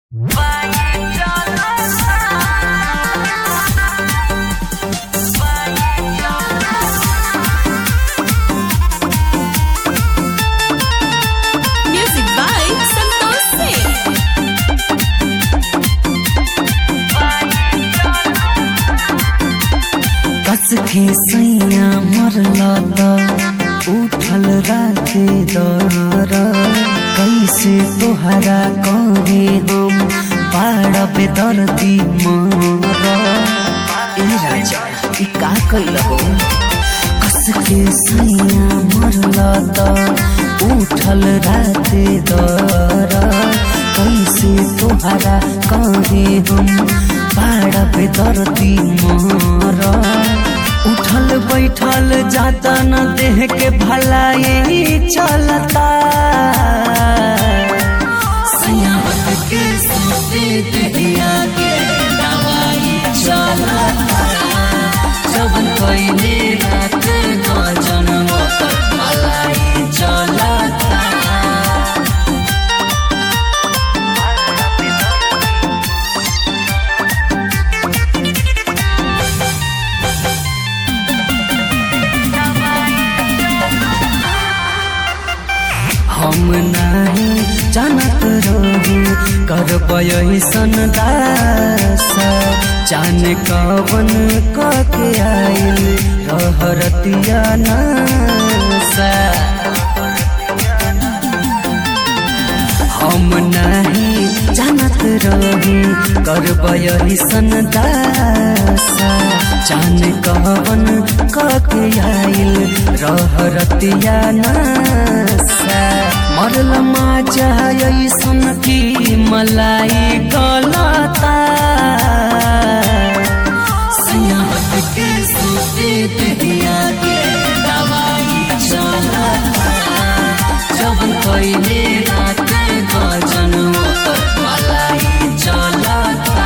Music by Santosh Singh. कस के सैया मरला त उठल राते दर कैसे तोहरा कहे हम बाड़ पे दर्दी मर ए राजा ई का कैल हो कस के सैया मरला त उठल राते दर कैसे तोहरा कहे हम बाड़ पे दर्दी मर उठल बैठल जाता न देह के भलाई चलता सयावत के सोते देहिया के दवाई चलता जब पहले रात न जन्म तक भलाई चलता हम नहीं जानत रही करब ऐसन दास जान कवन कके आइल रहरतिया नासा हम नहीं जानत रही करब ऐसन दासा जान कवन कके आइल रहरतिया नासा मरल माजा ऐसन की मलाई गलता सयाहत के सोते देहिया के दवाई चलता जब पहले रात गजन ओकर मलाई चलता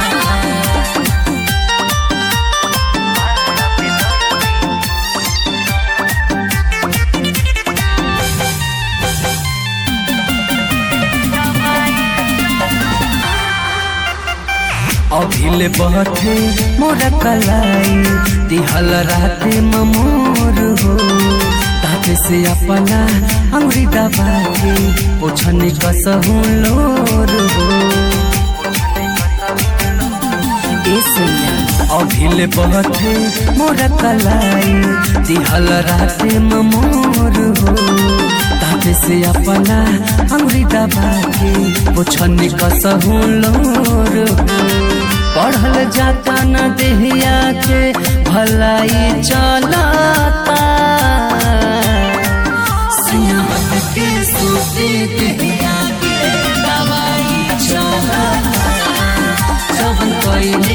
अभिल बहथे मोर कलाई दिहल राते ममोर हो ताके से अपना अंगुरी दबा के पोछनी कसहु लोर हो ए सैया अभिल बहथे मोर कलाई दिहल राते ममोर हो ताके से अपना अंगुरी दबा के पोछनी कसहु लोर हो पढ़ल जाता न देहिया के भलाई चलता सियाहत के सोते देहिया के दवाई चलता जब पहले